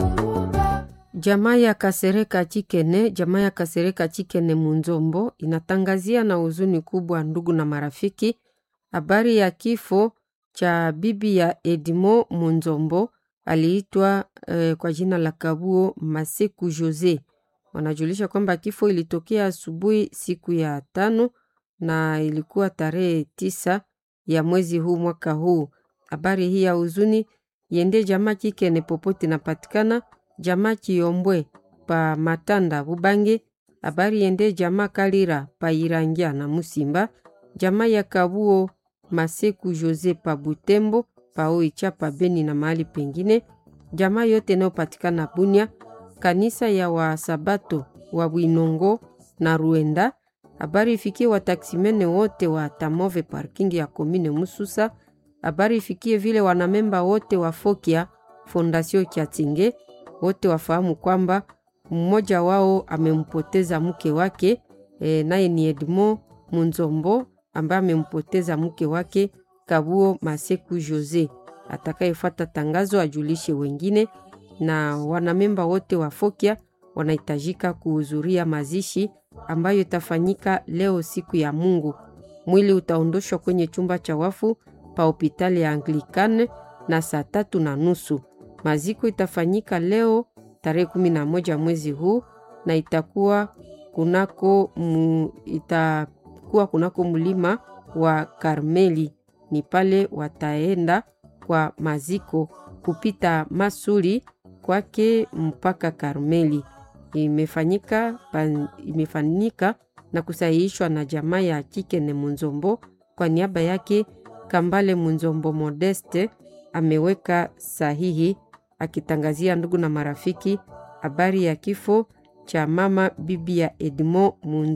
Jamaa ya Kasereka Chikene, jamaa ya Kasereka Chikene Munzombo inatangazia na huzuni kubwa ndugu na marafiki habari ya kifo cha bibi ya Edmo Munzombo aliitwa eh, kwa jina la Kabuo Maseku Jose. Wanajulisha kwamba kifo ilitokea asubuhi siku ya tano na ilikuwa tarehe tisa ya mwezi huu mwaka huu. Habari hii ya huzuni yende jamaa Chikene popote inapatikana jamaa Chiombwe pa Matanda Bubange. Habari yende jamaa Kalira pa Irangia na Musimba, jamaa ya Kabuo Maseku Jose pa Butembo pa Oicha pa Beni na mahali pengine, jamaa yote inayopatikana Bunia, kanisa ya Wasabato wa Bwinongo na Ruenda. Habari ifikie wataksimene wote wa Tamove parking ya komine Mususa. Habari ifikie vile wanamemba wote wa Fokia Fondasio Kiatinge wote wafahamu kwamba mmoja wao amempoteza mke wake e, naye ni Edmo Munzombo ambaye amempoteza mke wake Kabuo Maseku Jose. Atakayefuata tangazo ajulishe wengine, na wanamemba wote wa Fokia wanahitajika kuhudhuria mazishi ambayo itafanyika leo siku ya Mungu. Mwili utaondoshwa kwenye chumba cha wafu pa hospitali ya Anglikane na saa tatu na nusu. Maziko itafanyika leo tarehe kumi na moja mwezi huu na itakuwa kunako, mu, itakuwa kunako mlima wa Karmeli. Ni pale wataenda kwa maziko kupita Masuli kwake mpaka Karmeli. Imefanyika, pan, imefanyika na kusahihishwa na jamaa ya Chikene Munzombo. Kwa niaba yake Kambale Munzombo Modeste ameweka sahihi akitangazia ndugu na marafiki habari ya kifo cha mama bibi ya Edmo Munzombo.